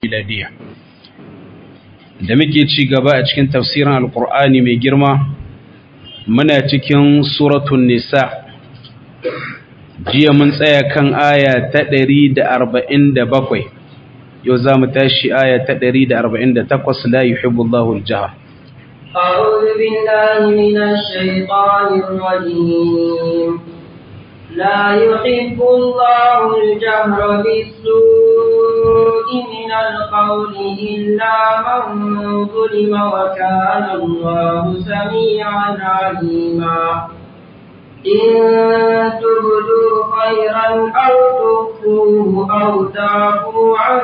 miladiya da muke ci gaba a cikin tafsirin alkur'ani mai girma muna cikin suratun nisa jiya mun tsaya kan aya ta ɗari da arba'in da bakwai yau za mu tashi aya ta ɗari da arba'in da takwas la yuhibbu Allahu al-jahr أعوذ بالله من الشيطان الرجيم لا يحب الله الجهر بالسوء من القول إلا من ظلم وكان الله سميعا عليما إن تبدوا خيرا أو تخفوه أو تعفوا عن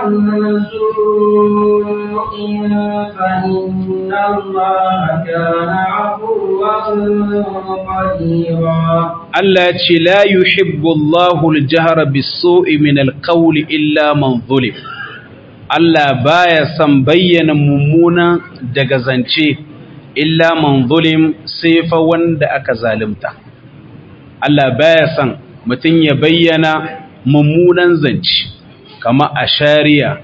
سوء فإن الله كان عفوا قديرا Allah ce la yuhibbu Allahu al-jahra bis-su'i min al-qawli illa man zulim Allah baya son bayyana mummuna daga zance illa man zulim sai fa wanda aka zalunta Allah baya son mutum ya bayyana mummunan zance kama ashariya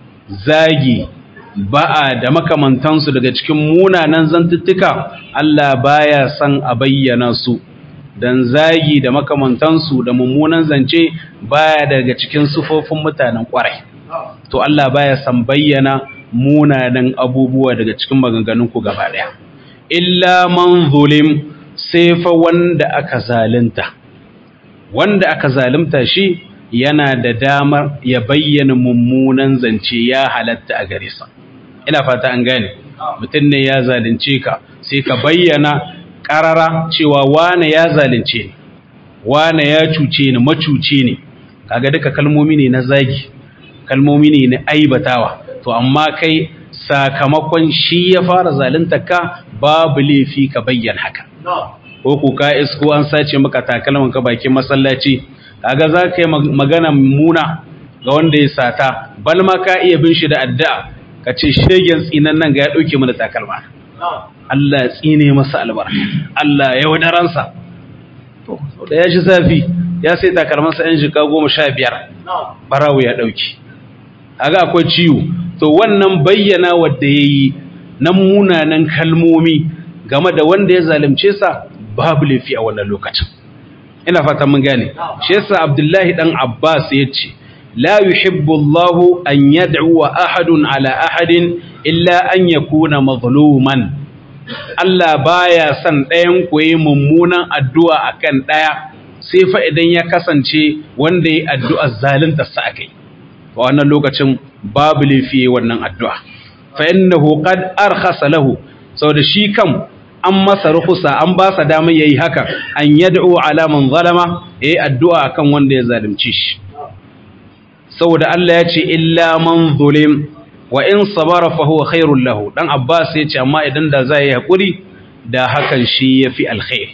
zagi ba'a da makamantansu daga cikin munanan zantuttuka Allah baya son a bayyana su dan zagi da makamantansu da mummunan zance baya daga cikin sufofin mutanen kwarai to Allah baya san bayyana munanan abubuwa daga cikin maganganun ku gaba daya illa man zulim sai fa wanda aka zalunta wanda aka zalunta shi yana da damar ya bayyana mummunan zance ya halatta a gare sa ina fata an gane mutum ne ya zalunce ka sai ka bayyana karara cewa wane ya zalunce ni wane ya cuce ni macuce ne kaga duka kalmomi ne na zagi kalmomi ne na aibatawa to amma kai sakamakon shi ya fara zalunta ka babu laifi ka bayyana haka ko ku ka isko an sace maka takalman ka bakin masallaci kaga za ka yi magana muna ga wanda ya sata bal ma ka iya bin shi da addu'a ka ce shegen tsinan nan ga ya dauke mana takalma Allah ya tsine masa albarka Allah ya wadaransa to da ya shi zafi ya sai takalmansa yan jika goma sha biyar barawo ya ɗauki aga akwai ciwo to wannan bayyana wadda ya yi na munanan kalmomi game da wanda ya zalunce sa babu laifi a wannan lokacin ina fata mun gane shi yasa abdullahi dan abbas ya ce la yuhibbu allahu an yad'u ahadun ala ahadin illa an yakuna mazluman Allah baya son ɗayan ku yi mummunan addu'a akan ɗaya sai fa idan ya kasance wanda ya addu'a zalunta sa akai a wannan lokacin babu laifi wannan addu'a fa innahu qad arkhasa lahu saboda shi kam an masa rukhsa an ba sa damar yayi haka an yad'u ala man zalama yayi addu'a akan wanda ya zalunci shi saboda Allah ya ce illa man zulim wa in sabara fa huwa khairul lahu dan abbas yace amma idan da zai yi hakuri da hakan shi yafi alkhair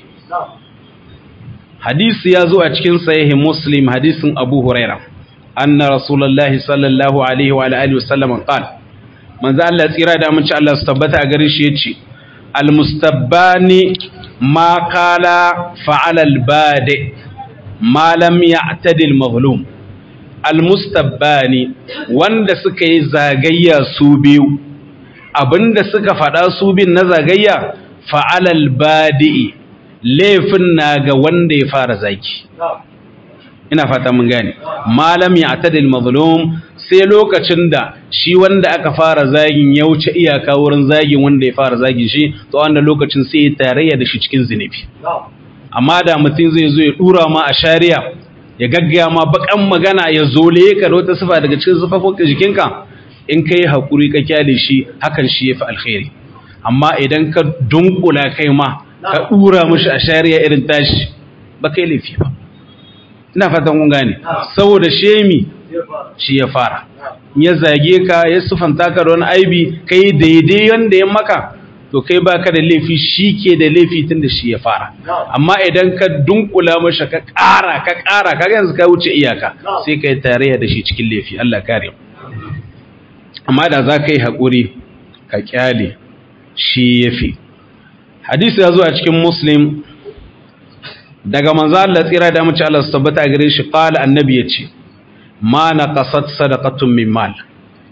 hadisi ya zo a cikin sahih muslim hadisin abu huraira anna rasulullahi sallallahu alaihi wa alihi wasallam qala manzo Allah tsira da mun ci Allah su tabbata a gare shi yace almustabbani ma qala fa'ala albadi ma lam ya'tadi almazlum almustabbani wanda suka yi zagayya su biyu abinda suka faɗa su bin na zagayya fa'alal badi'i laifin na ga wanda ya fara zaki ina fata mun gane malam ya atadil mazlum sai lokacin da shi wanda aka fara zagin ya wuce iyaka wurin zagin wanda ya fara zagin shi to wanda lokacin sai ya tarayya da shi cikin zinubi amma da mutum zai zo ya dura ma a shari'a ya gaggaya ma bakan magana ya zole ka da wata sifa daga cikin sifafin jikinka in ka yi haƙuri ka kyale shi hakan shi ya fi alkhairi amma idan ka dunkula kai ma ka ɗura mashi a shari'a irin tashi ba kai laifi ba ina fatan kun gane saboda shemi shi ya fara ya zage ka ya sufanta ka da wani aibi kai daidai wanda ya maka to kai baka da laifi shi ke da laifi tun da shi ya fara amma idan ka dunkula masa ka ƙara ka ƙara ka yanzu ka wuce iyaka sai ka yi tarayya da shi cikin laifi Allah kare amma da za ka yi haƙuri ka ƙyale shi ya fi hadisi ya zo a cikin muslim daga manzo Allah tsira da mace Allah su tabbata gare shi qala annabi yace ma naqasat sadaqatun min mal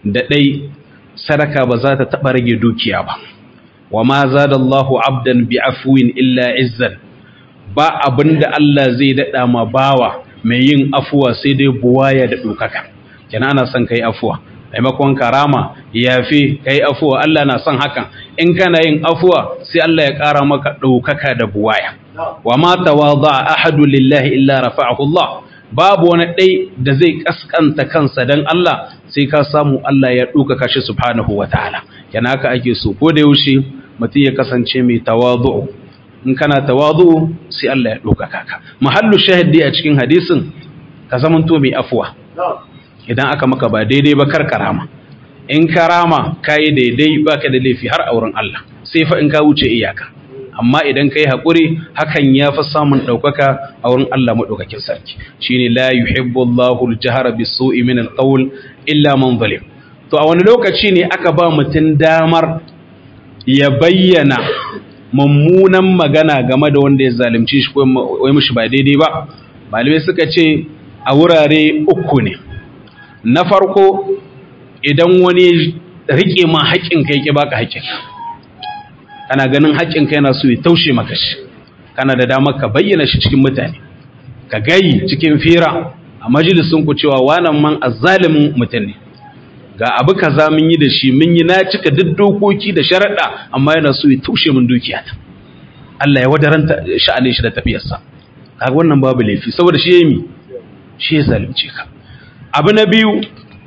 da dai sadaka ba za ta taba rage dukiya ba wa ma zadallahu abdan bi afwin illa izzan ba abinda Allah zai dada ma bawa mai yin afuwa sai dai buwaya da dokaka kenan ana son kai afuwa maimakon karama yafi kai afuwa Allah na son hakan in kana yin afuwa sai Allah ya ƙara maka ɗaukaka da buwaya wa ma tawadha ahadu lillahi illa rafa'ahu Allah babu wani ɗai da zai kaskanta kansa dan Allah sai ka samu Allah ya ɗaukaka shi subhanahu wataala yana haka ake so ko da yaushe mutum ya kasance mai tawadhu in kana tawadhu sai Allah ya ɗaukaka ka mahallu shahidi a cikin hadisin ka zamanto mai afuwa idan aka maka ba daidai ba kar karama in karama kayi daidai baka da laifi har auren Allah sai fa in ka wuce iyaka amma idan kai hakuri hakan ya fi samun ɗaukaka a wurin Allah maɗaukakin sarki shine la yuhibbu Allahu al-jahra bis-su'i min al-qawl illa man zalim to a wani lokaci ne aka ba mutum damar ya bayyana mummunan magana game da wanda ya zalunci shi ko wai mishi ba daidai ba malamai suka ce a wurare uku ne na farko idan wani rike ma haƙƙin kai ke baka haƙƙin kana ganin haƙƙin kai yana so ya taushe maka shi kana da damar ka bayyana shi cikin mutane ka gayi cikin fira a majalisun ku cewa wannan man azzalimin mutum ne ga abu kaza mun yi da shi mun yi na cika duk dokoki da sharaɗa amma yana so ya taushe min dukiya ta Allah ya wadaranta sha'anin shi da tafiyarsa kaga wannan babu laifi saboda shi yayi mi shi ya zalunce ka abu na biyu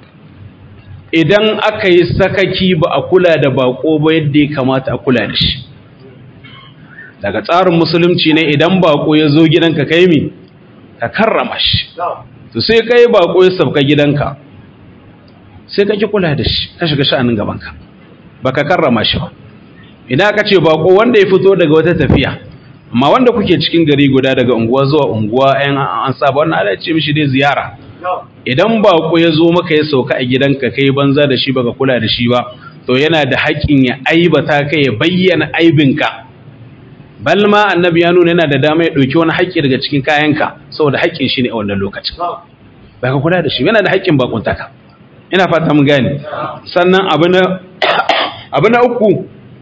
idan aka yi sakaki ba a kula da bako ba yadda ya kamata a kula da shi daga tsarin musulunci ne idan bako ya zo gidanka kai mi ka karrama shi to sai kai bako ya sabka gidanka sai ka ki kula da shi ka shiga sha'anin gabanka ba ka karrama shi ba ina ka ce bako wanda ya fito daga wata tafiya amma wanda kuke cikin gari guda daga unguwa zuwa unguwa ayan an saba wannan ala ce mishi dai ziyara idan bako ya zo maka ya sauka a gidanka kai banza da shi baka kula da shi ba to yana da haƙƙin ya aibata kai ya bayyana aibinka bal ma annabi ya nuna yana da dama ya ɗauki wani haƙƙi daga cikin kayanka saboda haƙƙin shi ne a wannan lokacin baka kula da shi yana da haƙƙin bakuntaka ina fata mun gane sannan abu na abu na uku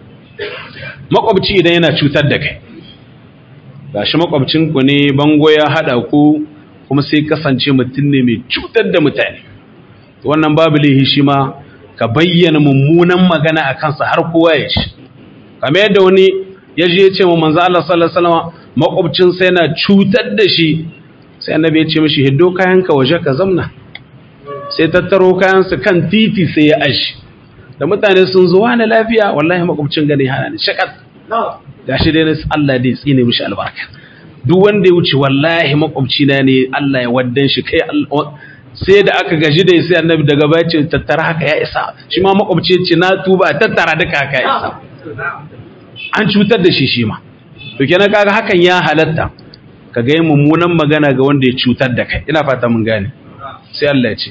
makwabci idan yana cutar da kai gashi makwabcinku ne bango ya haɗa ku kuma sai kasance mutum ne mai cutar da mutane wannan babu laihi shi ma ka bayyana mummunan magana a kansa har kowa ya ci kamar yadda wani ya je ya ce wa manzo Allah sallallahu alaihi wasallam makwabcin sai yana cutar da shi sai annabi ya ce mishi hiddo kayanka waje ka zamna sai tattaro kayansa kan titi sai ya ashi da mutane sun zo wani lafiya wallahi makwabcin gane hana ni shakat gashi dai Allah dai tsine mishi albarka duk wanda ya wuce wallahi makwabci na ne Allah ya waddan shi kai sai da aka gaji da sai annabi daga baya ce tattara haka ya isa shi ma makwabci ya ce na tuba tattara duka haka ya isa an cutar da shi shi ma to kenan kaga hakan ya halatta ka ga mummunan magana ga wanda ya cutar da kai ina fata mun gane sai Allah ya ce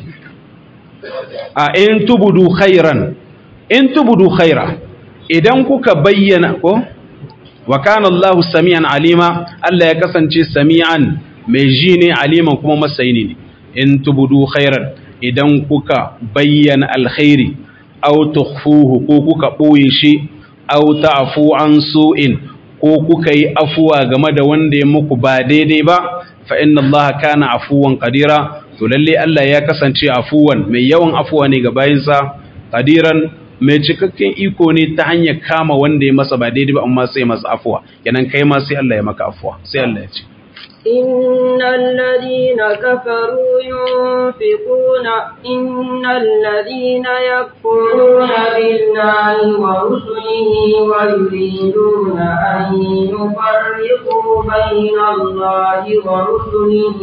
a in tubudu khairan in tubudu khaira idan kuka bayyana ko wa kana Allahu sami'an alima Allah ya kasance sami'an mai ji ne aliman kuma masayini ne in tubudu khairan idan kuka bayyana alkhairi aw tukhfuhu ko kuka boye shi aw ta'fu an su'in ko kuka yi afuwa game da wanda ya muku ba daidai ba fa inna Allah kana afuwan qadira to lalle Allah ya kasance afuwan mai yawan afuwa ne ga bayinsa qadiran mai cikakken iko ne ta hanyar kama wanda ya masa ba daidai ba amma sai masa afuwa kenan kai ma sai Allah ya maka afuwa sai Allah ya ce إن الذين كفروا ينفقون إن الذين يكفرون بالله ورسله ويريدون أن يفرقوا بين الله ورسله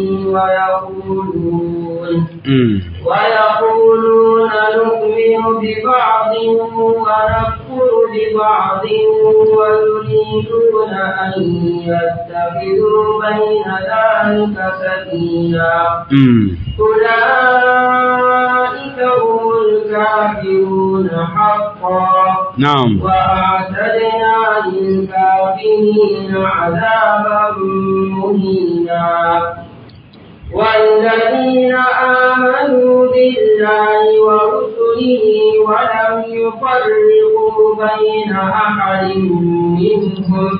ويقولون ويقولون نؤمن ببعض ونكفر ببعض ويريدون أن يتخذوا بين ذلك سبيلا أولئك هم الكافرون حقا نعم وأعتدنا للكافرين عذابا مهينا والذين آمنوا بالله ورسله ولم يفرقوا بين أحد منهم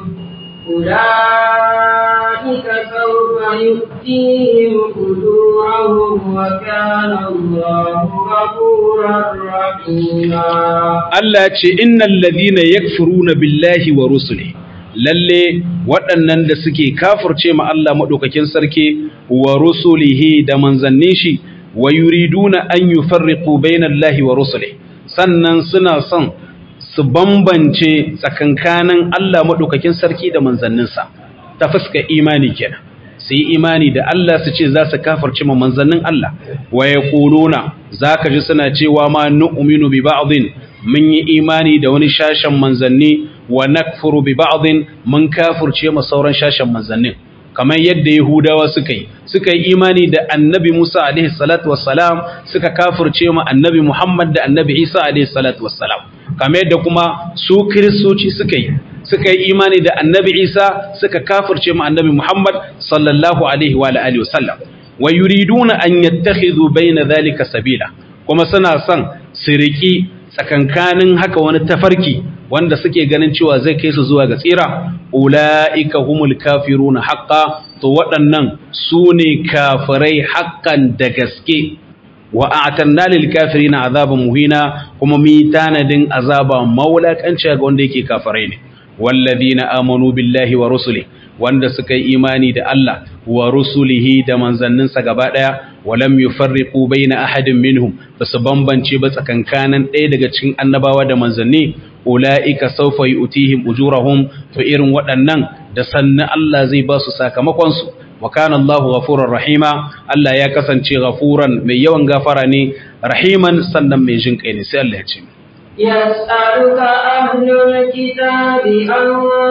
أولئك سوف يؤتيهم أجورهم وكان الله غفورا رحيما Allah ce innal ladhina yakfuruna billahi wa rusulihi lalle waɗannan da suke kafirce ma Allah madaukakin sarki wa rusulihi da manzannin shi wa yuriduna an yufarriqu bainallahi wa rusulihi sannan suna son su bambance tsakankanin Allah madaukakin sarki da manzanninsa ta fuska imani kenan su yi imani da Allah su ce za su kafirce ma manzannin Allah wa yaquluna zaka ji suna cewa ma nu'minu bi ba'dhin mun yi imani da wani shashen manzanni wa nakfuru bi ba'dhin mun kafirce ma sauran shashen manzannin kamar yadda Yahudawa suka yi suka yi imani da Annabi Musa alaihi salatu wassalam suka kafirce ma Annabi Muhammad da Annabi Isa alaihi salatu wassalam kamar yadda kuma su Kiristoci suka yi suka yi imani da Annabi Isa suka kafirce ma Annabi Muhammad sallallahu alaihi wa alihi wasallam wa yuriduna an yattakhidhu bayna dhalika sabila kuma suna son su riki tsakankanin haka wani tafarki wanda suke ganin cewa zai kai su zuwa ga tsira ula'ika humul kafiruna haqqa to waɗannan su ne kafirai haƙƙan da gaske wa a'tanna lil kafirina azaban muhina kuma mi tanadin azaba maulakanci ga wanda yake kafirai ne walladhina amanu billahi wa rusuli wanda suka yi imani da Allah wa rusulihi da manzanninsa gaba daya walam yufarriqu baina ahadin minhum basu bambance ba tsakankanin ɗaya daga cikin annabawa da manzanni ulaika sawfa yu'tihim ujurahum to irin waɗannan da sannan Allah zai ba su sakamakon su wa kana Allahu ghafurur rahima Allah ya kasance ghafuran mai yawan gafara ne rahiman sannan mai jin kai ne sai Allah ya ce يسألك أهل الكتاب أن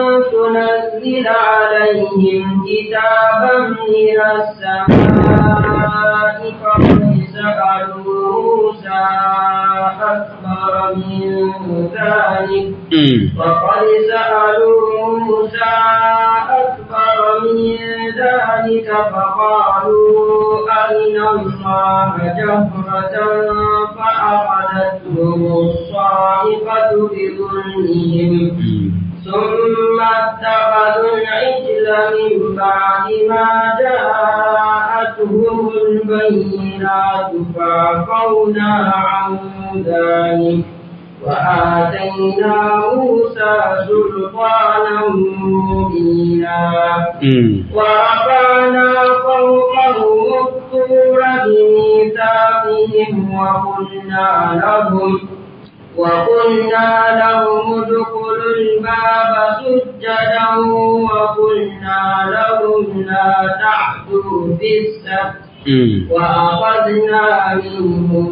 تنزل عليهم كتابا من السماء فقد سألوا موسى أكبر من ذلك وقد سألوا موسى أكبر من ذلك فقالوا أرنا الله جهرة فأخذتهم الصاعقة بظلمهم ثم اتخذوا العجل من بعد ما جاءتهم البينات فعفونا عن ذلك وآتينا موسى سلطانا مبينا ورفعنا فوقهم الطور بميثاقهم وقلنا لهم وقلنا لهم ادخلوا الباب سجدا وقلنا لهم لا تعدوا في السبت وأخذنا منهم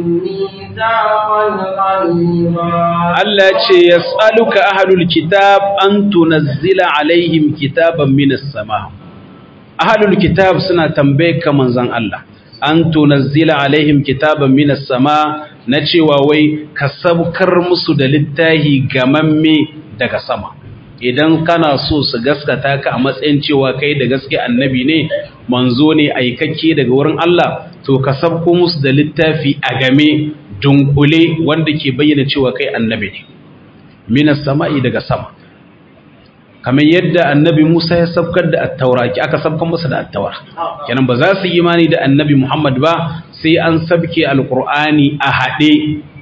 ميثاقا غليظا Allah ce yas'aluka ahlul kitab an tunazzila alaihim kitaban minas sama ahlul kitab suna tambaye ka manzon Allah an tunazzila alaihim kitaban minas sama na cewa wai ka sabkar musu da littahi gamamme daga sama idan kana so su gaskata ka a matsayin cewa kai da gaske annabi ne manzo ne aikakke daga wurin Allah to ka sabko musu da littafi a game dunkule wanda ke bayyana cewa kai annabi ne minas sama'i daga sama kamar yadda annabi Musa ya sabkar da attaura ki aka sabkan masa da attaura kenan ba za su yi imani da annabi Muhammad ba sai an sabke alqur'ani a hade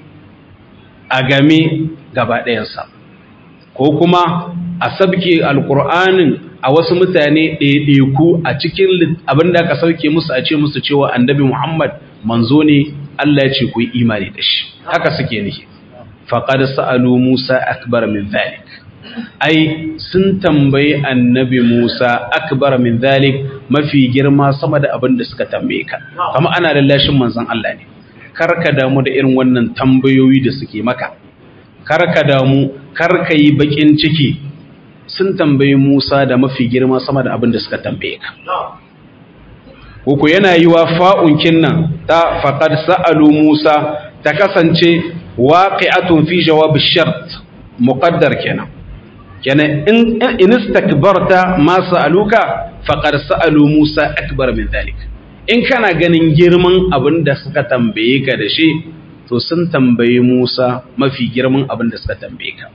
a game gaba ɗayansa ko kuma a sabke alqur'anin a wasu mutane ɗaiɗaiku a cikin abin da aka sauke musu a ce musu cewa annabi Muhammad manzo ne Allah ya ce ku yi imani da shi haka suke nihi faqad sa'alu Musa akbar min zalik ai sun tambayi annabi Musa akbar min zalik mafi girma sama da abin da suka tambaye ka kama ana lallashin manzon Allah ne karka damu da irin wannan tambayoyi da suke maka karka damu karka yi bakin ciki sun tambayi Musa da mafi girma sama da abin da suka tambaye ka uku yana yi wa fa'unkin nan ta faƙad sa'alu Musa ta kasance waƙi'atun fi jawabin shart muƙaddar kenan. Kenan in istakbarta ma sa'aluka faƙad sa'alu Musa akbar min zalik. in kana ganin girman abin da suka tambaye ka da shi to sun tambayi Musa mafi girman abin da suka tambaye ka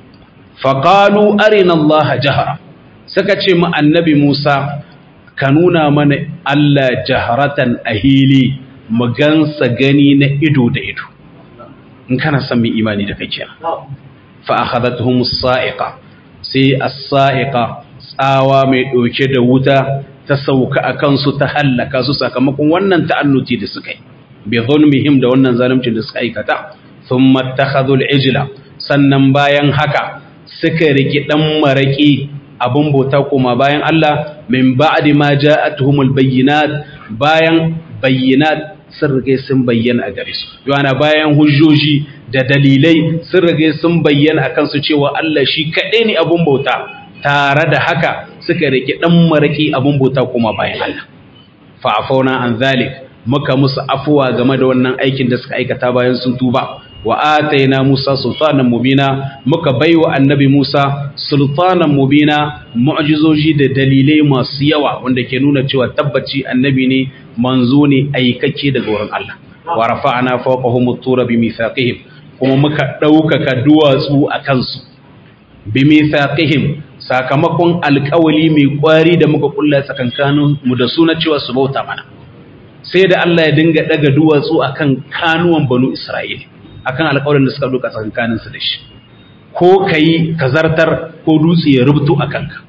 faqalu arina Allah jahara suka ce mu annabi Musa ka nuna mana Allah jaharatan ahili mu gansa gani na ido da ido in kana son mu imani da kake fa akhadathum as-sa'iqa sai as-sa'iqa tsawa mai dauke da wuta ta sauka akan su ta hallaka su sakamakon wannan ta'annuti da suka yi bi zulmihim da wannan zalimcin da suka aikata thumma takhadhu al-ijla sannan bayan haka suka riki dan maraki abun bauta kuma bayan Allah min ba'di ma ja'atuhumul bayyinat bayan bayyinat sun rage sun bayyana a gare su yana bayan hujjoji da dalilai sun rage sun bayyana a kansu cewa Allah shi kaɗai ne abun bauta tare da haka suka rike ɗan maraƙi abun bauta kuma bayan Allah fa'afauna an zalik muka musu afuwa game da wannan aikin da suka aikata bayan sun tuba wa ataina Musa sultanan mubina muka baiwa annabi Musa sultanan mubina mu'jizoji da dalilai masu yawa wanda ke nuna cewa tabbaci annabi ne manzo ne aikake daga wurin Allah wa rafa'na fawqahum at-tura bi mithaqihim kuma muka ɗaukaka duwatsu a kansu bi mithaqihim sakamakon alƙawali mai kwari da muka kulla tsakankanin mu da suna cewa su bauta mana sai da Allah ya dinga daga duwatsu akan kanuwan banu Isra'ila akan alƙawarin da suka duka tsakankanin su da shi ko kai kazartar ko dutse ya rubutu akan ka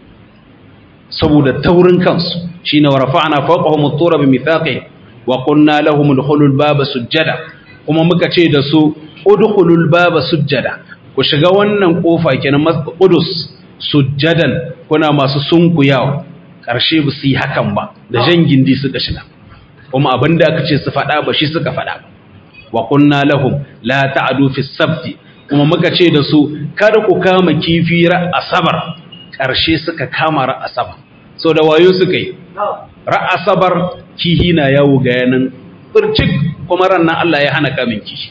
saboda taurin kansu shine wa rafa'na fawqahum at-tura bi mithaqihim wa qulna lahum udkhulul baba sujjada kuma muka ce da su udkhulul baba sujjada ku shiga wannan kofa kenan qudus sujjadan kuna masu sunkuyawa karshe ba su yi hakan ba da jan gindi suka shiga kuma abinda aka ce su faɗa ba shi suka faɗa ba wa qulna lahum la ta'du fi sabti kuma muka ce da su kada ku kama kifi ra asabar karshe suka kama ra asabar so da wayo suka yi ra'asabar kihi na yawo ga yanan bircik kuma rannan Allah ya hana kamin kihi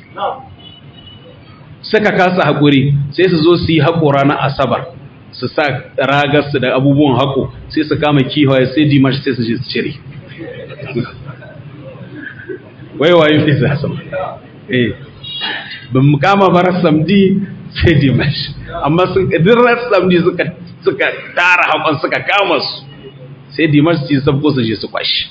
suka kasa haƙuri sai su zo su yi haƙo ranar asabar su sa ragarsu da abubuwan haƙo sai su kama kihaye sai dimash sai su je su cire wai wayo fi za su eh ban mu kama bara samdi sai dimash amma sun ƙadirar samdi suka tara haƙon suka kama su sai dimash su sabko su je su kwashi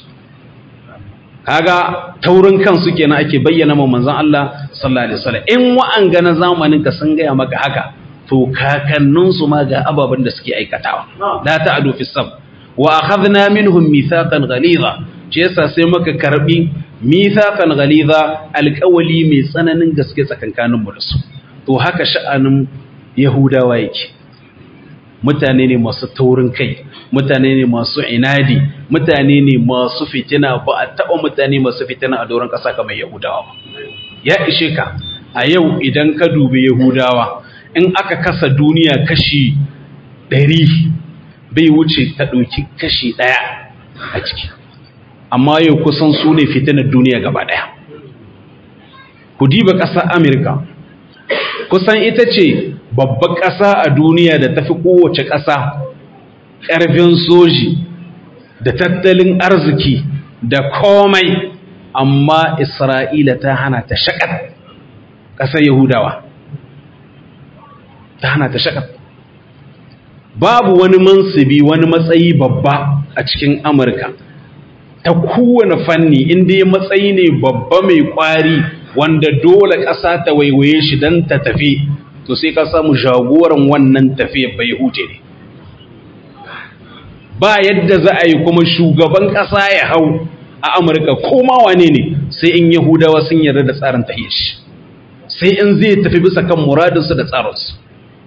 kaga taurin kansu kenan ake bayyana ma manzon Allah sallallahu alaihi wasallam in wa'anga na zamanin ka sun gaya maka haka to kakannin su ma ga ababen da suke aikatawa la ta'du fi sab wa akhadna minhum mithaqan ghaliza ce yasa sai muka karbi mithaqan ghaliza alqawli mai tsananin gaske tsakankanin mu da su to haka sha'anin yahudawa yake mutane ne masu taurin kai mutane ne masu inadi mutane ne masu fitina ba a taɓa mutane masu fitina a doron ƙasa kamar yahudawa ba ya ishe ka a yau idan ka dubi yahudawa in aka kasa duniya kashi ɗari bai wuce ta ɗauki kashi ɗaya a ciki amma yau kusan su ne fitinar duniya gaba ɗaya ku diba ƙasar amurka kusan ita ce babbar ƙasa a duniya da tafi kowace ƙasa ƙarfin soji da tattalin arziki da komai amma isra'ila ta hana ta shakat ƙasar yahudawa ta hana ta shakat babu wani mansibi wani matsayi babba a cikin amurka ta kowane fanni inda ya matsayi ne babba mai kwari wanda dole ƙasa ta waiwaye shi don ta tafi to sai ka samu jagoran wannan tafiya bai huce ne ba yadda za a yi kuma shugaban ƙasa ya hau a amurka koma wane ne sai in yahudawa sun yarda da tsarin tahiyar shi sai in zai tafi bisa kan muradinsu da tsarinsu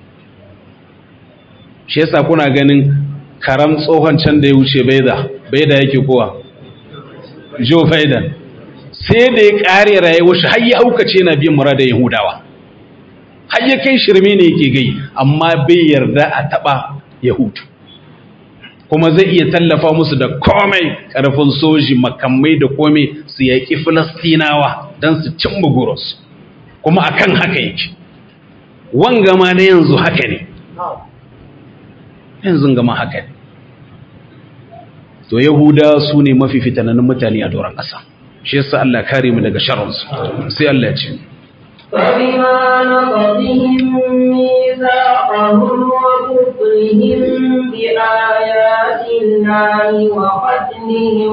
shi yasa kuna ganin karam tsohon can da ya wuce baida baida yake kowa joe biden sai da ya ƙare rayuwar shi har ya aukace na biyan muradin yahudawa har ya kai shirme ne yake gai amma bai yarda a taɓa yahudu kuma zai iya tallafa musu da komai ƙarfin soji makamai da komai su yaƙi filastinawa don su cin buguros kuma akan haka yake wanga ma na yanzu haka ne yanzu gama haka ne to yahuda su ne mafi fitanannun mutane a doron ƙasa shi yasa Allah kare mu daga sharrinsu sai Allah ya ce فبما نقضهم ميثاقهم وكفرهم بآيات الله وقتلهم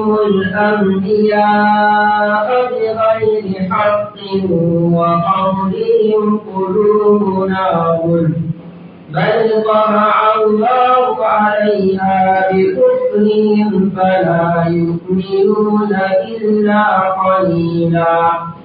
الأنبياء بغير حق وقولهم قلوبنا غلف بل طمع الله عليها بكفرهم فلا يؤمنون إلا قليلا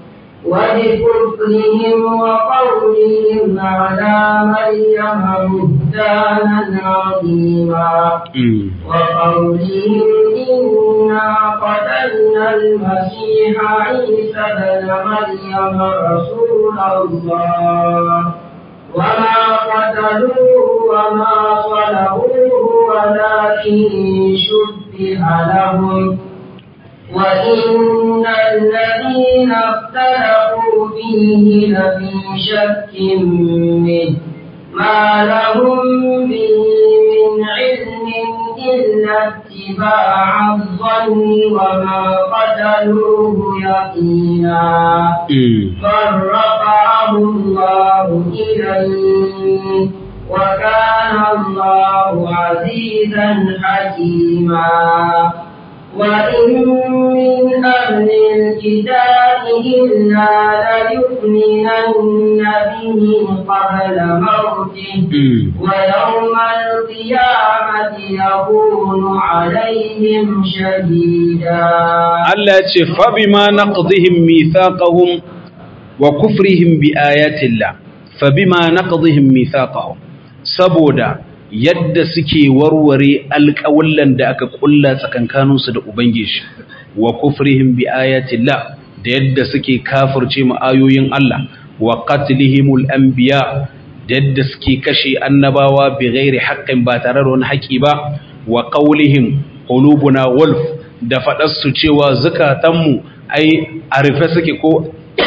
وبكفرهم وقولهم على مريم بهتانا عظيما وقولهم إنا قتلنا المسيح عيسى بن مريم رسول الله وما قتلوه وما صلبوه ولكن شبه لهم وإن الذين اختلفوا فيه لفي شك منه ما لهم به من علم إلا اتباع الظن وما قتلوه يقينا بل رفعه الله إليه وكان الله عزيزا حكيما وإن من أهل الكتاب إلا ليؤمنن به قبل موته ويوم القيامة يكون عليهم شهيدا Allah ya ce fabima naqdihim mithaqahum wa kufrihim bi ayatillah fabima naqdihim mithaqahum saboda yadda suke warware alƙawallan da aka kulla tsakankaninsu da ubangiji wa kufrihim bi ayatillah da yadda suke kafirce mu ayoyin Allah wa qatlihimul anbiya da yadda suke kashe annabawa bi ghairi haqqin ba tare da wani haƙi ba wa qawlihim qulubuna wolf da faɗarsu cewa zukatanmu ai a rufe suke ko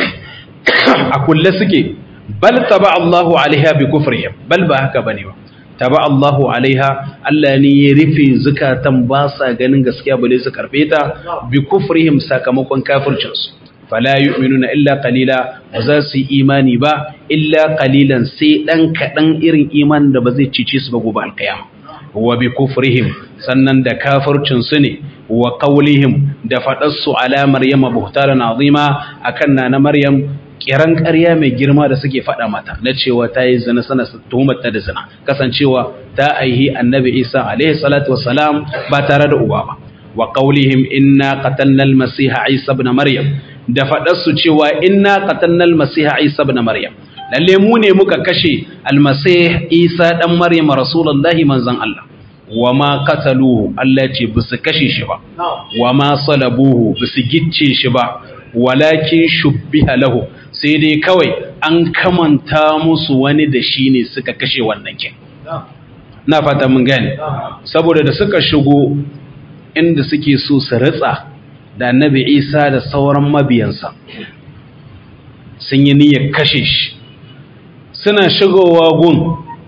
a kulle suke bal taba Allahu alaiha bi kufrihim bal ba haka bane ba taba Allahu alaiha Allah ne ya rufe zukatan ba sa ganin gaskiya bale su karbe ta bi kufrihim sakamakon kafircinsu fala yu'minuna illa qalila ba za su yi imani ba illa qalilan sai dan kadan irin imanin da ba zai cice su ba gobe alqiyama wa bi kufrihim sannan da kafircin su ne wa qawlihim da faɗarsu ala maryama buhtaran azima akan na maryam kiran ƙarya mai girma da suke faɗa mata na cewa ta yi zina sana tuhumar ta da zina kasancewa ta aihi annabi isa alaihi salatu wassalam ba tare da uba ba wa qawlihim inna qatalna al-masiha isa ibn maryam da faɗarsu cewa inna qatalna al-masiha isa ibn maryam lalle mu ne muka kashe al-masih isa dan maryam rasulullahi manzon Allah wa ma qataluhu Allah ce ba su kashe shi ba wa ma salabuhu ba su gicce shi ba walakin shubbiha lahu sai dai kawai an kamanta musu wani da shi ne suka kashe wannan kin na fata mun gane saboda da suka shigo inda suke so su ritsa da annabi Isa da sauran mabiyansa sun yi niyyar kashe shi suna shigowa gun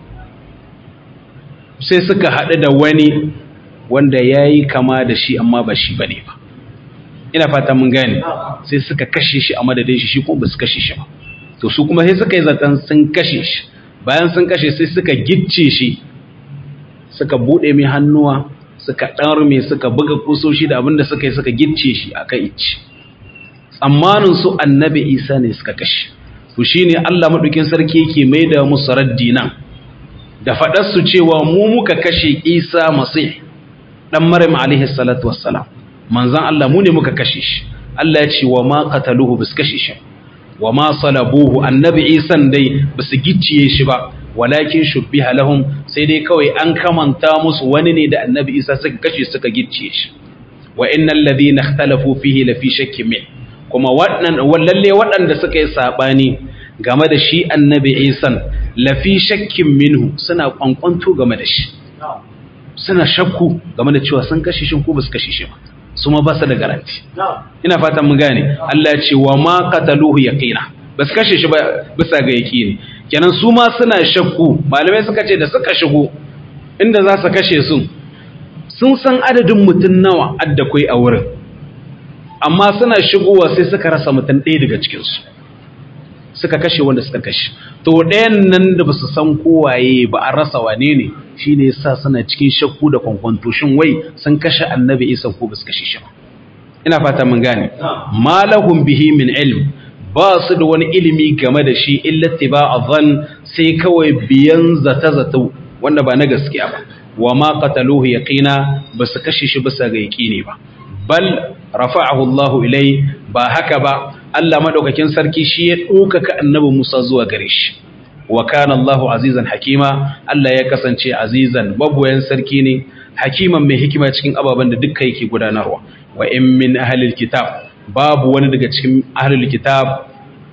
sai suka haɗu da wani wanda ya yi kama da shi amma ba shi ba ne ba ina fata mun gane sai suka kashe shi a madadin shi shi kuma ba su kashe shi ba to su kuma sai suka yi zaton sun kashe shi bayan sun kashe sai suka gicce shi suka buɗe mai hannuwa suka ɗarme suka buga kusoshi da abinda suka yi suka gicce shi a kan ici tsammanin su annabi isa ne suka kashe to shine allah maɗaukin sarki yake mai da musu raddi nan da faɗarsu cewa mu muka kashe isa masih ɗan maryam alaihi salatu wassalam manzan Allah mu ne muka kashe shi Allah ya ce wa ma qataluhu bis kashe shi wa ma salabuhu annabi isan dai basu gicciye shi ba walakin shubbiha lahum sai dai kawai an kamanta musu wani ne da annabi isa suka kashe suka gicciye shi wa innal ladina ikhtalafu fihi lafi shakkin min kuma waɗannan wallalle waɗanda suka yi sabani game da shi annabi isan lafi shakkin minhu suna kwankwanto game da shi suna shakku game da cewa sun kashe shi ko ba su kashe shi ba su ma ba su da garanti ina fatan mu gane Allah ya ce wa ma qataluhu yaqina ba su kashe shi ba bisa ga yaqini kenan su ma suna shakku malamai suka ce da suka shigo inda za su kashe su sun san adadin mutum nawa adda kai a wurin amma suna shigowa sai suka rasa mutum ɗaya daga cikinsu suka kashe wanda suka kashe to ɗayan nan da ba su san kowaye ba a rasa wane ne shi ne sa suna cikin shakku da kwankwanto shin wai sun kashe annabi isa ko ba su kashe shi ba ina fata mun gane malahum bihi min ilm ba su da wani ilimi game da shi illa tiba zan sai kawai biyan zata zato wanda ba na gaskiya ba wa ma qataluhu yaqina ba su kashe shi bisa ga yaqini ba bal rafa'ahu Allah ilai ba haka ba Allah madaukakin sarki shi ya ɗaukaka annabi Musa zuwa gare shi wa kana Allahu azizan hakima Allah ya kasance azizan magoyan sarki ne hakiman mai hikima cikin ababen da dukka yake gudanarwa wa in min ahlil kitab babu wani daga cikin ahlul kitab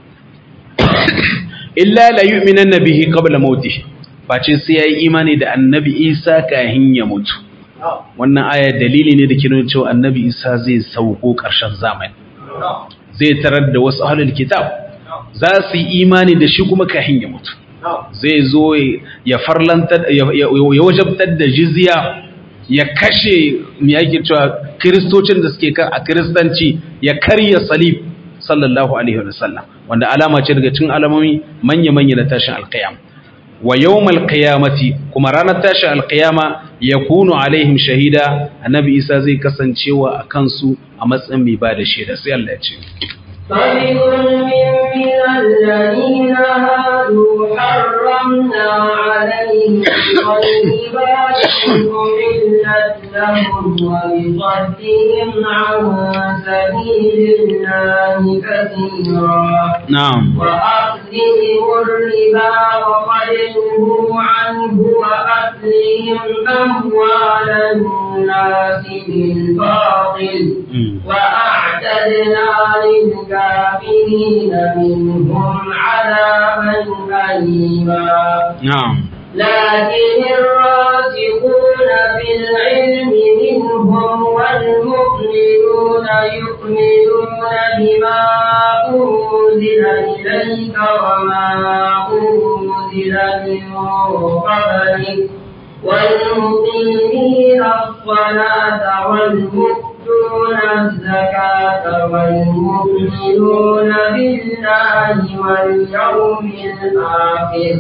illa la yu'minanna bihi qabla mautihi face sai yayi imani da annabi Isa kahin ya mutu wannan aya dalili ne da ke nuna cewa annabi Isa zai sauko ƙarshen zamani zai tarar da wasu ahlul kitab za su yi imani da shi kuma kahin ya mutu zai zo ya farlantar ya wajabtar da jizya ya kashe me yake cewa kristocin da suke kan a kristanci ya karya salib sallallahu alaihi wa sallam wanda alama ce daga cikin alamomi manya manya na tashin alqiyam wa yawmal qiyamati kuma ranar tashin alqiyama yakunu alaihim shahida annabi isa zai kasancewa akan su a matsayin mai ba da shaida sai Allah ya ce فبظلم من الذين هادوا حرمنا عليهم طيبات أحلت لهم وبصدهم عن سبيل الله كثيرا نعم وأخذهم الربا وقد نهوا عنه وأكلهم أموال الناس بالباطل وأعتدنا للكافرين منهم عذابا أليما نعم لكن الراسخون في العلم منهم والمؤمنون يؤمنون بما أنزل إليك وما أنزل من قبلك والمقيمين الصلاة والمؤتون الزكاة والمؤمنون بالله واليوم الآخر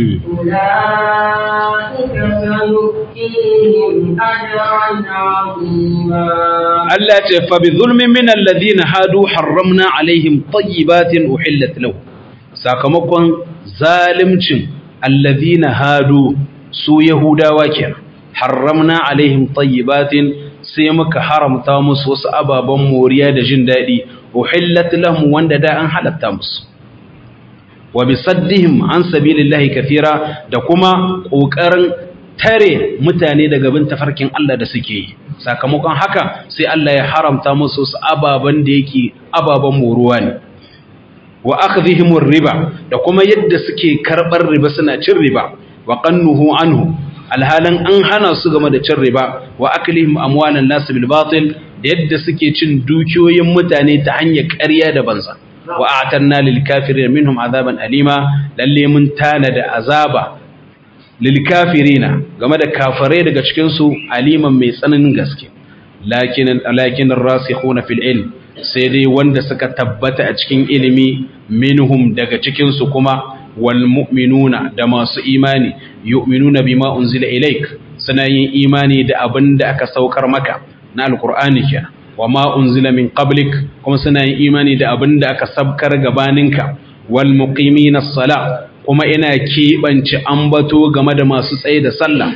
أولئك سنؤتيهم أجرا عظيما Allah ce fa bi zulmin min alladhina hadu harramna alaihim tayyibatin uhillat lahu sakamakon zalimcin alladhina hadu su yahudawa kenan harramna alaihim tayyibatin sai muka haramta musu wasu ababen moriya da jin daɗi uhillat lahum wanda da an halatta musu wa bisaddihim an sabilillahi kathira da kuma ƙoƙarin tare mutane daga bin tafarkin Allah da suke yi sakamakon haka sai Allah ya haramta musu wasu ababen da yake ababen moruwa ne wa akhdhihimur riba da kuma yadda suke karɓar riba suna cin riba wa qannuhu anhu alhalan an hana su game da cin riba wa aklihim amwalan nas bil batil da yadda suke cin dukiyoyin mutane ta hanyar ƙarya da banza wa a'tanna lil kafirin minhum azaban alima lalle mun tana da azaba lil kafirina game da kafirai daga cikin su aliman mai tsananin gaske lakin lakin rasikhuna fil ilm sai dai wanda suka tabbata a cikin ilimi minhum daga cikin su kuma wal mu'minuna da masu imani yu'minuna bima unzila ilaik suna yin imani da abin da aka saukar maka na alqur'ani kenan wa ma unzila min qablik kuma suna yin imani da abin da aka sabkar gabaninka wal muqimina as-sala kuma ina keɓance ambato game da masu tsaye da sallah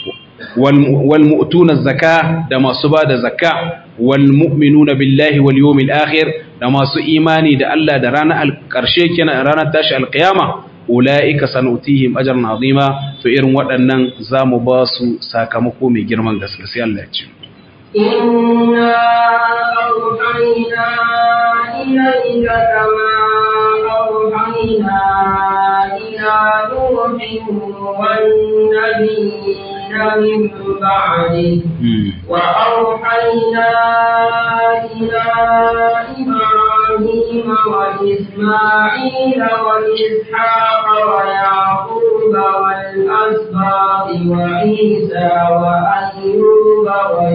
wal mu'tuna zaka da masu ba da zakka wal mu'minuna billahi wal yawmil akhir da masu imani da Allah da ranar ƙarshe kenan ranar tashi alqiyama ula'ika sanutihim ajran azima to irin waɗannan zamu ba su sakamako mai girman gaske sai Allah ya ce إنا أوحينا إليك كما أوحينا إلى نوح والنبيين من بعده وأوحينا إلى إبراهيم وإسماعيل وإسحاق ويعقوب والأسباط وعيسى وأيوب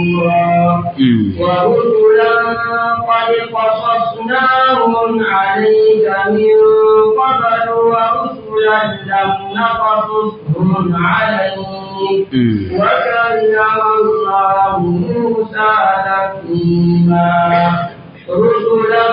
نورا Mm. ورسلا قد قصصناهم عليك من قبل ورسلا لم نقصصهم عليك Mm. وكلم الله موسى تكليما رسلا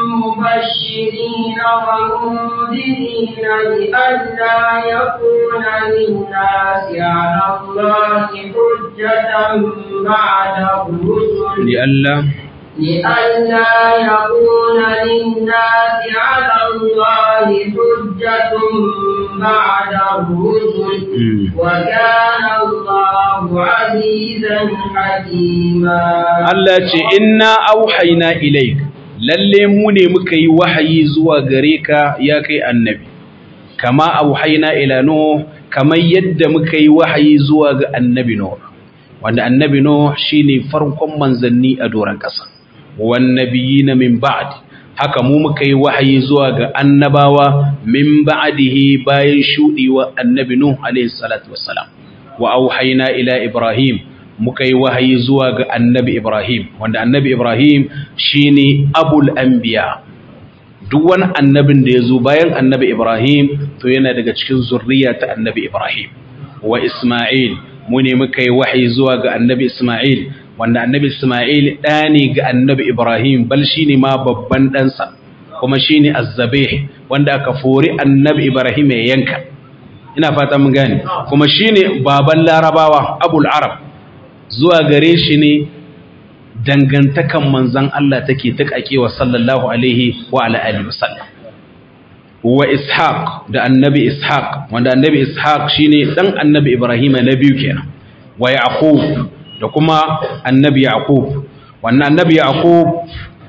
مبشرين ومنذرين لئلا يكون للناس على الله حجة بعد الرسل لئلا لئلا يكون للناس على الله حجة بعد الرسل Mm. وكان الله عزيزا حكيما Allah ce inna auhayna ilaik lalle mu ne muka yi wahayi zuwa gare ka ya kai annabi kama auhayna ila nuh kamar yadda muka yi wahayi zuwa ga annabi nuh wanda annabi nuh shine farkon manzanni a doran kasa wan nabiyina min ba'd haka mu muka yi wahayi zuwa ga annabawa min ba'dihi bayan shudiwa annabi nuh alayhi salatu wassalam wa auhayna ila ibrahim muka yi wahayi zuwa ga annabi Ibrahim wanda annabi Ibrahim shine abul anbiya duk wani annabin da ya zo bayan annabi Ibrahim to yana daga cikin zurriya ta annabi Ibrahim wa Ismail mu ne muka yi wahayi zuwa ga annabi Ismail wanda annabi Ismail ɗa ne ga annabi Ibrahim bal shine ma babban ɗansa kuma shine azzabih wanda aka fori annabi Ibrahim ya yanka ina fata mun gane kuma shine baban larabawa abul arab zuwa gare shi ne dangantakan manzan Allah take wa sallallahu alaihi wa ala alihi wasallam wa ishaq da annabi ishaq wanda annabi ishaq shine dan annabi ibrahim na biyu kenan wa yaqub da kuma annabi yaqub wannan annabi yaqub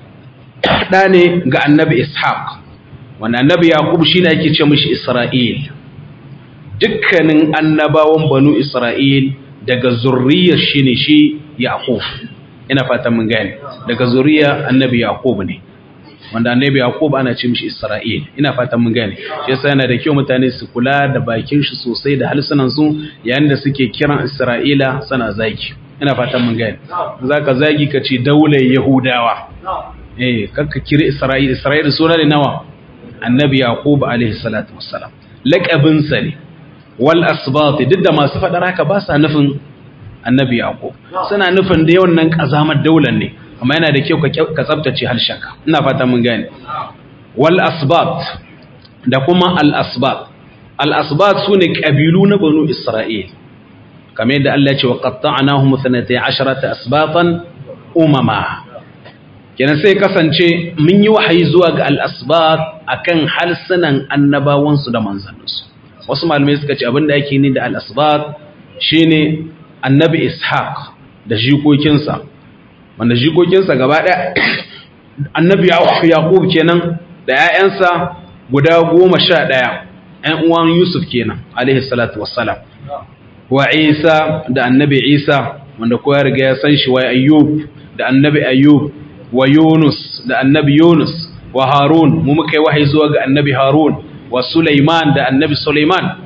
da ne ga annabi ishaq wannan annabi yaqub shine ake ce mishi isra'il dukkanin annabawan banu isra'il daga zurriyar shi ne shi Yaqub ina fatan mun gane daga zuriyar annabi Yaqub ne wanda annabi Yaqub ana ce mishi Isra'il ina fatan mun gane shi yasa yana da kyau mutane su kula da bakin shi sosai da halsunan su yayin da suke kiran Isra'ila sana zaki ina fatan mun gane zaka zagi ka ce daular Yahudawa eh kakka kira Isra'il Isra'il suna ne nawa annabi Yaqub alaihi salatu wassalam laqabin sa ne wal asbat duk da masu faɗar haka ba sa nufin annabi yaqub suna nufin da yawan nan kazamar daular ne amma yana da kyau ka tsabtace harshenka ina fata mun gane wal asbat da kuma al asbat al asbat sune kabilu na banu isra'il kamar yadda Allah ya ce wa qatta'nahum 12 asbatan umama kenan sai kasance mun yi wahayi zuwa ga al asbat akan halsunan annabawansu da manzanninsu wasu malamai suka ce abinda ake ni da al-asbat shine annabi ishaq da jikokinsa wanda jikokinsa gaba ɗaya annabi yaqub kenan da 'ya'yansa guda goma sha ɗaya 'yan uwan yusuf kenan alaihi salatu wassalam wa isa da annabi isa wanda kowa riga ya san shi wa ayyub da annabi ayyub wa yunus da annabi yunus wa harun mu muka yi wahayi zuwa ga annabi harun wa Sulaiman da annabi Sulaiman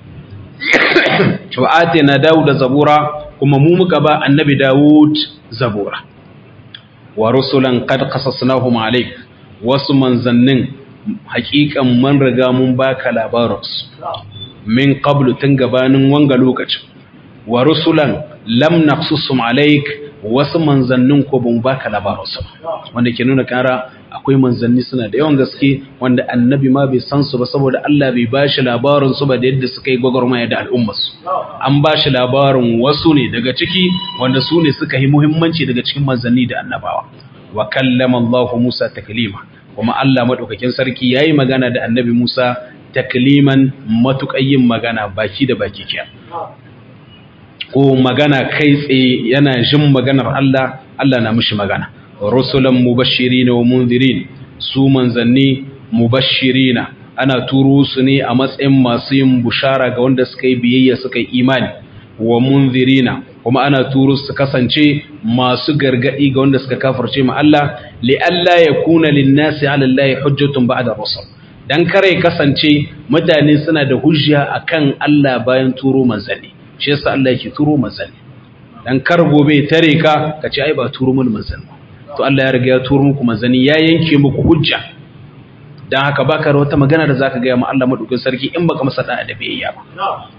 wa atina Dawud zabura kuma mu muka ba annabi Dawud zabura wa rusulan qad qasasnahum alayk wasu manzannin haƙiƙan man riga mun baka labarinsu min qablu tun gabanin wanga lokacin wa rusulan lam naqsusum alayk wasu manzannin ko ban baka labarinsu wanda ke nuna kara akwai manzanni suna da yawan gaske wanda annabi ma bai san su ba saboda Allah bai ba shi labarin su ba da yadda suka yi gwagwarmaya da al'ummarsu an ba shi labarin wasu ne daga ciki wanda su ne suka yi muhimmanci daga cikin manzanni da annabawa wa kallama Allah Musa taklima kuma Allah madaukakin sarki yayi magana da annabi Musa takliman matuƙayin magana baki da baki kiya ko magana kai tsaye yana jin maganar Allah Allah na mishi magana rusulan mubashirina wa munzirin su manzanni mubashirina ana turo su ne a matsayin masu yin bushara ga wanda suka yi biyayya suka yi imani wa munzirina kuma ana turo su kasance masu gargadi ga wanda suka kafirce ma Allah li alla yakuna lin-nasi 'ala Allah hujjatun ba'da rusul dan kare kasance mutane suna da hujja akan Allah bayan turo manzanni shi yasa Allah yake turo manzanni dan kar gobe tare ka ka ce ai ba turu mun manzan to Allah ya riga ya turu muku manzani ya yanke muku hujja dan haka baka da wata magana da zaka ga ma Allah madaukin sarki in baka masa da da biyayya ba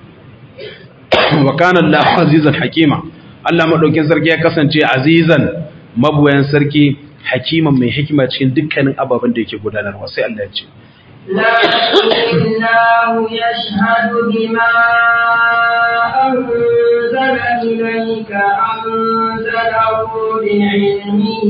wa kana Allah azizan hakima Allah madaukin sarki ya kasance azizan mabuyan sarki hakiman mai hikima cikin dukkanin ababen da yake gudanarwa sai Allah ya ce لكن الله يشهد بما أنزل إليك أنزله بعلمه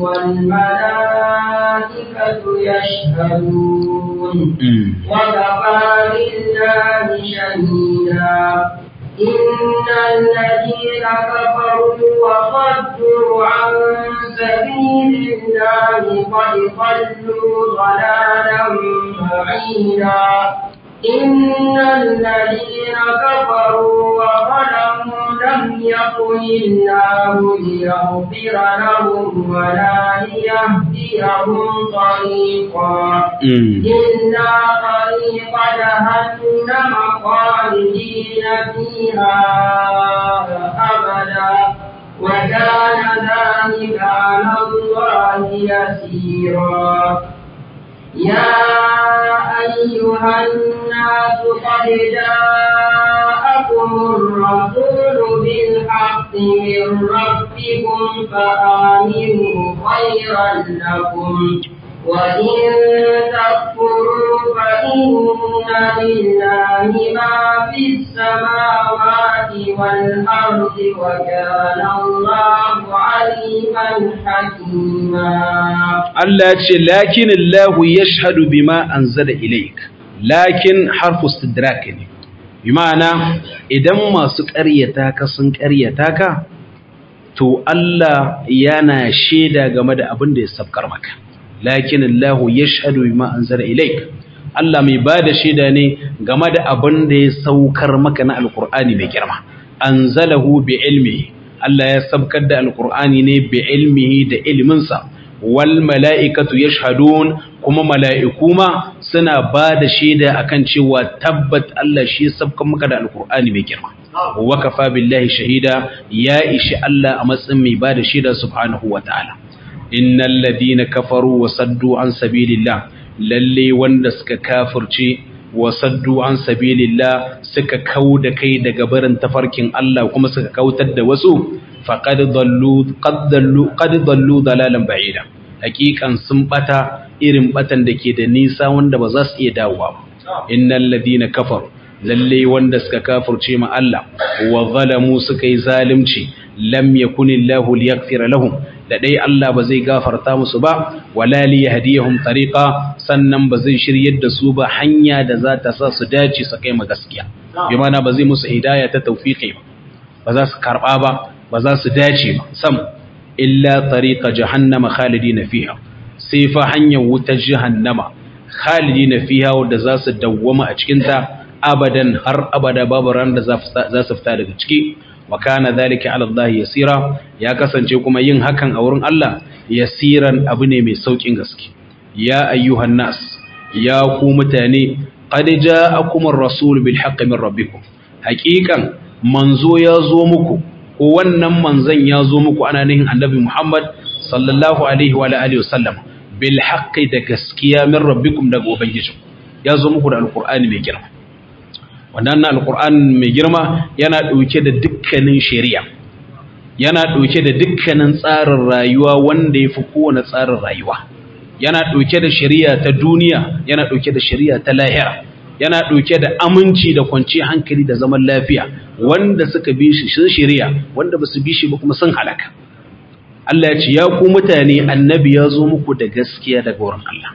والملائكة يشهدون وكفى بالله شهيدا إن الذين كفروا وصدوا عن سبيل الله قد ضلوا ضلالا بعيدا إن الذين كفروا وظلموا لم يكن الله ليغفر لهم ولا ليهديهم طريقا إلا طريق جهنم خالدين فيها أبدا وكان ذلك على الله يسيرا يا أيها الناس قد جاءكم الرسول بالحق من ربكم فآمنوا خيرا لكم وإن تكفروا فإن لله ما في السماوات والأرض وكان الله عليما حكيما Allah ce lakin Allah yashhadu bima anzala ilaik lakin harfu istidrak ne bi ma'ana idan masu ƙaryata ka sun ƙaryata ka to Allah yana shaida game da abin da ya sabkar maka lakin Allah yashhadu bima anzala ilaik Allah mai bada shaida ne game da abin da ya saukar maka na alqur'ani mai girma anzalahu bi ilmihi Allah ya sabkar da alqur'ani ne bi ilmihi da ilminsa wal mala'ikatu yashhadun kuma mala'iku ma suna ba da shaida akan cewa tabbat Allah shi sabkan maka da alkur'ani mai girma wa kafa billahi shahida ya ishi Allah a matsayin mai ba da shaida subhanahu wa ta'ala innal ladina kafaru wa saddu an sabilillah lalle wanda suka kafirce wa saddu an sabilillah suka kauda kai daga barin tafarkin Allah kuma suka kautar da wasu faqad dallu qad dallu qad dallu dalalan ba'ida hakikan sun bata irin batan da ke da nisa wanda ba za su iya dawowa ba innal ladina kafaru lalle wanda suka kafirce ma Allah wa zalamu suka yi zalunci lam yakunillahu liyaghfira lahum da dai Allah ba zai gafarta musu ba wala li yahdihum tariqa sannan ba zai shiryar da su ba hanya da za ta sa su dace su kai ma gaskiya bi mana ba zai musu hidaya ta tawfiqi ba ba za su karba ba ba za su dace ba sam illa tariqa jahannama khalidina fiha sai fa hanyar wutar jahannama khalidina fiha wanda za su dawwama a cikin ta abadan har abada babu ran da za su fita daga ciki wa kana dhalika ala Allah yasira ya kasance kuma yin hakan a wurin Allah yasiran abu ne mai saukin gaske ya ayyuhan nas ya ku mutane qad ja'akum ar-rasul bil haqqi min rabbikum haqiqan manzo ya zo muku ko wannan manzon ya zo muku ana nihin annabi Muhammad sallallahu alaihi wa alihi wasallam bil haqqi da gaskiya min rabbikum daga ubangiji ya zo muku da alqur'ani mai girma wannan alqur'ani mai girma yana dauke da dukkanin shari'a yana dauke da dukkanin tsarin rayuwa wanda yafi kowane tsarin rayuwa yana dauke da shari'a ta duniya yana dauke da shari'a ta lahira yana ɗauke da aminci da kwanciyar hankali da zaman lafiya wanda suka bi shi sun shirya wanda ba su bi shi ba kuma sun halaka Allah ya ce ya ku mutane annabi ya zo muku da gaskiya daga wurin Allah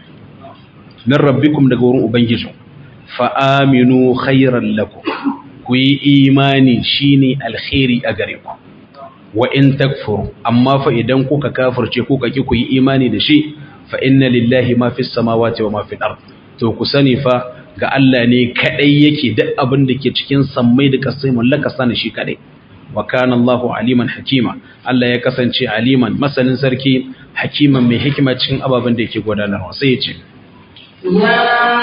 min rabbikum daga wurin ubangiji fa aminu khairan lakum ku yi imani shine alkhairi a gare ku wa in takfuru amma fa idan kuka kafirce kuka ki ku yi imani da shi fa inna lillahi ma fis samawati wa ma fil ard to ku sani fa ga Allah ne kadai yake duk abin da ke cikin sammai da kasai mallaka sani shi kadai wa kana Allahu aliman hakima Allah ya kasance aliman masanin sarki hakiman mai hikima cikin ababen da yake gudanarwa sai ya ce يا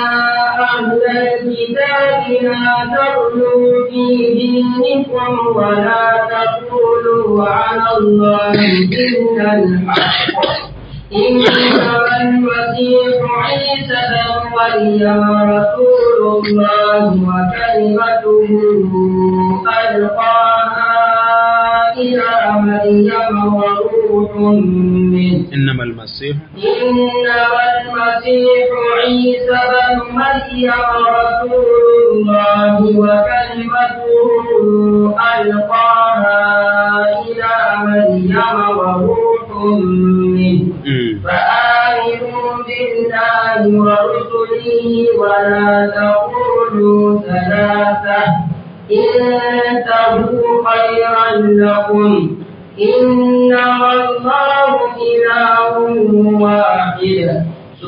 أهل الكتاب لا تغلوا في دينكم ولا تقولوا تقولوا على الله إلا الحق إنما المسيح عيسى بن مريم رسول الله وكلمته ألقاها إلى مريم وروح منه إنما المسيح إنما المسيح عيسى بن مريم رسول الله وكلمته ألقاها إلى مريم وروح منه مم. فآمنوا بالله ورسله ولا تقولوا ثلاثة انتهوا خيرا لكم إنما الله إله واحد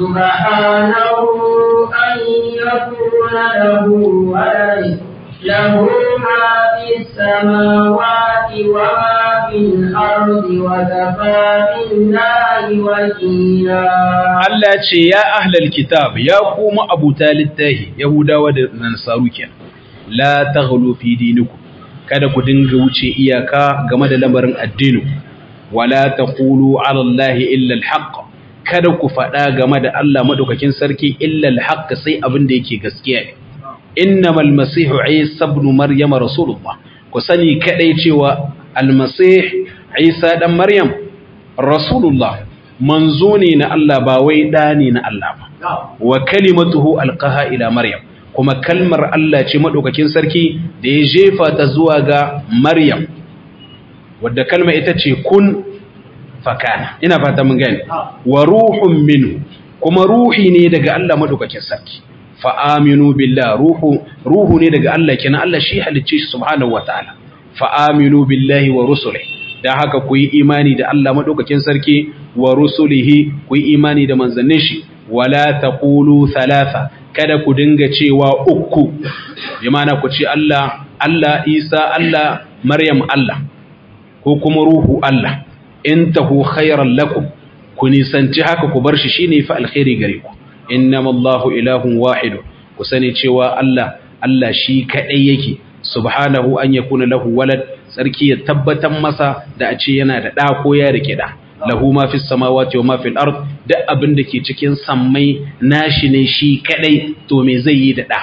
سبحانه أن يكون له ولد له ما في السماوات وما في الأرض وكفى بالله وكيلا Allah ce ya ahlal kitab ya kuma abuta littahi Yahudawa da Nasaru kenan la taghlu fi dinikum kada ku dinga wuce iyaka game da lamarin addini wala taqulu ala Allah illa alhaq kada ku faɗa game da Allah madaukakin sarki illa alhaq sai abin da yake gaskiya ne innamal masihu isa ibn maryam rasulullah ku sani kadai cewa almasih isa dan maryam rasulullah manzo ne na Allah ba wai da ne na Allah ba wa kalimatuhu alqaha ila maryam kuma kalmar Allah ce madaukakin sarki da ya jefa ta zuwa ga maryam wadda kalma ita ce kun fakana ina fata mun gane wa ruhun minhu kuma ruhi ne daga Allah madaukakin sarki fa aminu billah ruhu ruhu ne daga Allah kenan Allah shi halicce shi subhanahu wataala fa aminu billahi wa rusulihi da haka ku yi imani da Allah madaukakin sarki wa rusulihi ku yi imani da manzannin shi wala taqulu thalatha kada ku dinga cewa uku bi ma'ana ku ce Allah Allah Isa Allah Maryam Allah ko kuma ruhu Allah intahu khairan lakum ku nisanci haka ku bar shi shine fa alkhairi gare ku innamallahu ilahun wahid ku sani cewa Allah Allah shi kadai yake subhanahu an yakuna lahu walad sarki ya tabbatar masa da a ce yana da ɗa ko ya rike ɗa lahu ma fi samawati wa ma fil ard duk abin da ke cikin sammai nashi ne shi kadai to me zai yi da ɗa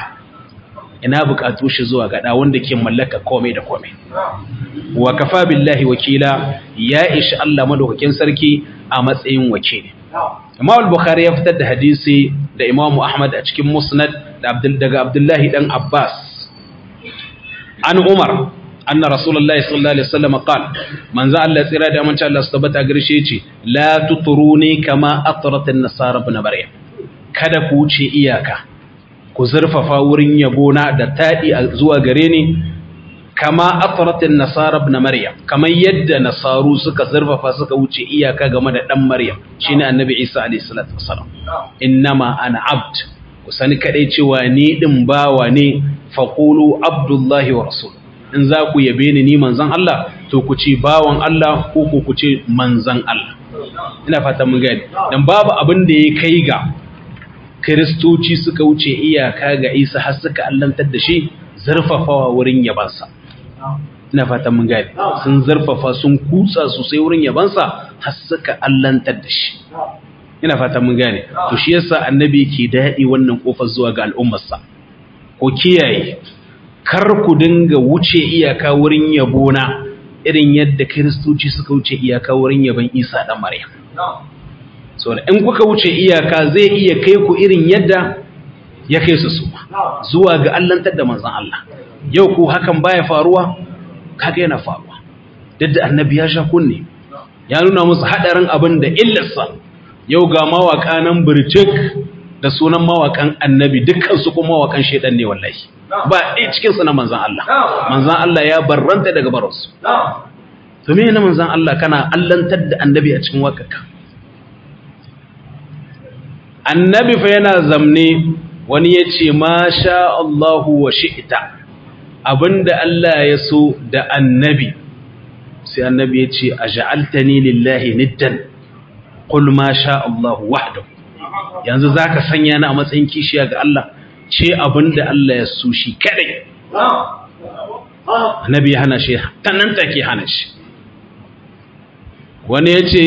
ina buƙatu shi zuwa ga ɗa wanda ke mallaka komai da komai wa kafa billahi wakila ya ishi Allah madaukakin sarki a matsayin wakili Imam al-Bukhari ya fitar da hadisi da Imam Ahmad a cikin Musnad da Abdul daga Abdullahi dan Abbas an Umar anna Rasulullahi sallallahu alaihi wasallam qala manzo Allah tsira da amince Allah su tabbata garshe yace la tuturuni kama atrat an-nasara ibn Maryam kada ku wuce iyaka ku zurfafa wurin yabona da tadi zuwa gare ni kama atratin nasara ibn maryam kamar yadda nasaru suka zurfafa suka wuce iyaka game da dan maryam shine annabi isa alayhi salatu wassalam innama ana abd ku sani kadai cewa ni din bawa ne faqulu abdullahi wa rasul in za ku yabe ni ni manzon Allah to ku ce bawan Allah ko ku ce manzon Allah ina fata mun gani dan babu abin da ya kai ga kiristoci suka wuce iyaka ga isa har suka allantar da shi zurfafawa wurin yabansa ina fatan mun gane sun zarfafa sun kutsa sosai wurin yabansa har suka allantar da shi ina fatan mun gane to shi yasa annabi ke daɗi wannan kofar zuwa ga al'ummarsa ko kiyaye kar ku dinga wuce iyaka wurin yabona irin yadda kiristoci suka wuce iyaka wurin yaban isa dan maryam saboda in kuka wuce iyaka zai iya kai ku irin yadda ya kai su su zuwa ga allantar da manzon Allah yau ko hakan baya faruwa kaga yana faruwa duk da annabi ya sha kunne ya nuna musu hadarin abin da illarsa yau ga mawaka nan bircik da sunan mawakan annabi dukkan su kuma mawakan shedan ne wallahi ba ɗaya cikin su na manzon Allah manzon Allah ya barranta daga baransu to me ne manzon Allah kana allantar da annabi a cikin wakarka annabi fa yana zamne wani ya ce ma sha Allahu wa shi'ita abinda Allah ya so da annabi sai annabi ya ce a ja'altani lillahi niddan qul ma sha Allahu wahdahu yanzu zaka sanya ni a matsayin kishiya ga Allah ce abinda Allah ya so shi kadai annabi ya hana shi tannan take hana shi wani ya ce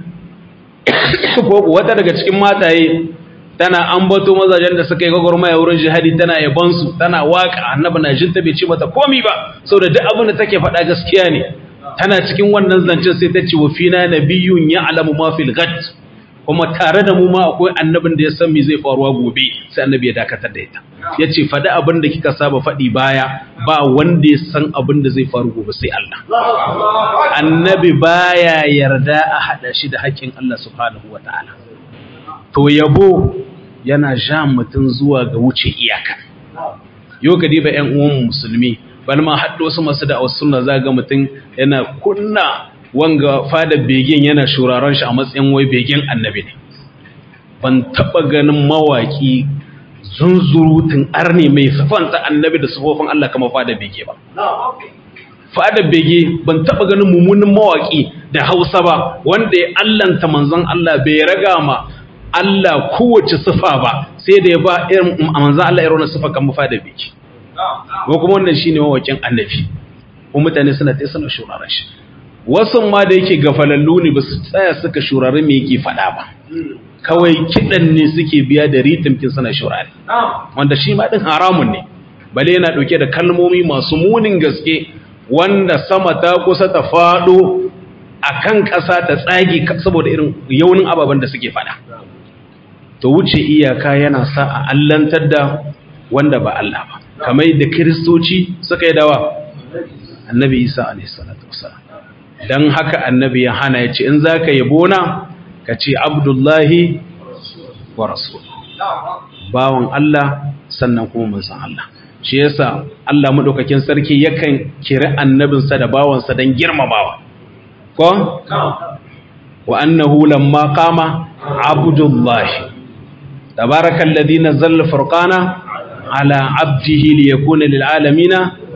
ko wata daga cikin mataye tana ambato mazajen da suka yi gwagwarmaya wurin jihadi tana yabansu tana waka annabi na jinta bai ce mata komi ba saboda duk abin da take faɗa gaskiya ne tana cikin wannan zancen sai ta ce wa fina nabiyyun ya'lamu ma fil ghad kuma tare da mu ma akwai annabin da ya san me zai faruwa gobe sai annabi ya dakatar da ita yace faɗi abin da kika saba faɗi baya ba wanda ya san abin da zai faru gobe sai Allah annabi baya yarda a hada shi da haƙƙin Allah subhanahu wataala to yabo yana ja mutum zuwa ga wuce iyaka yau ka diba ƴan uwan musulmi bal ma haddo wasu masu da sunna zaga mutum yana kunna wanga fada begen yana shuraren shi a matsayin wai begen annabi ne ban taba ganin mawaki zunzurutun arne mai sifanta annabi da sifofin Allah kama fada bege ba fada bege ban taba ganin mummunin mawaki da Hausa ba wanda ya allanta manzon Allah bai raga ma Allah kowace sifa ba sai da ya ba irin manzon Allah irin sifa kan fada bege ko kuma wannan shine mawakin annabi ko mutane suna tsaye suna shuraren shi wasu ma da yake gafalallu ne ba su tsaya suka shurare me yake faɗa ba kawai kiɗan ne suke biya da ritimkin suna shurare wanda shi ma ɗin haramun ne bale yana ɗauke da kalmomi masu munin gaske wanda sama ta kusa ta faɗo a kan ƙasa ta tsage saboda irin yaunin ababen da suke faɗa to wuce iyaka yana sa a allantar da wanda ba Allah ba kamar da kiristoci suka yi dawa annabi isa alaihi salatu wasalam don haka annabi ya hana ya ce in za ka yabo na ka ce abdullahi wa rasul bawan Allah sannan kuma manzon Allah shi yasa Allah madaukakin sarki yakan kiri annabinsa da bawansa don girmamawa ko wa annahu lamma qama abdullahi tabarakallazi nazzala furqana ala abdihi liyakuna lil alamin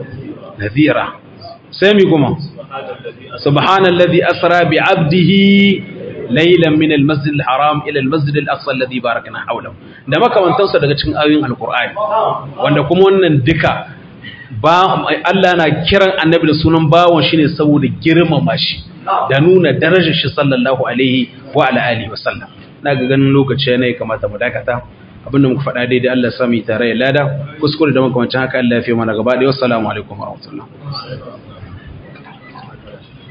nadhira sai mi kuma سبحان الذي أسرى بعبده ليلا من المسجد الحرام إلى المسجد الأقصى الذي باركنا حوله da makamantansa daga cikin ayoyin alkur'ani wanda kuma wannan duka ba Allah na kiran annabi da sunan bawon shine saboda girmama shi da nuna darajar shi sallallahu alaihi wa ala alihi wa sallam na ga ganin lokaci ne kamata mu dakata abinda muka faɗa daidai Allah sami tare ya lada kuskure da makamancin haka Allah ya fi mana gaba ɗaya wassalamu alaikum wa rahmatullah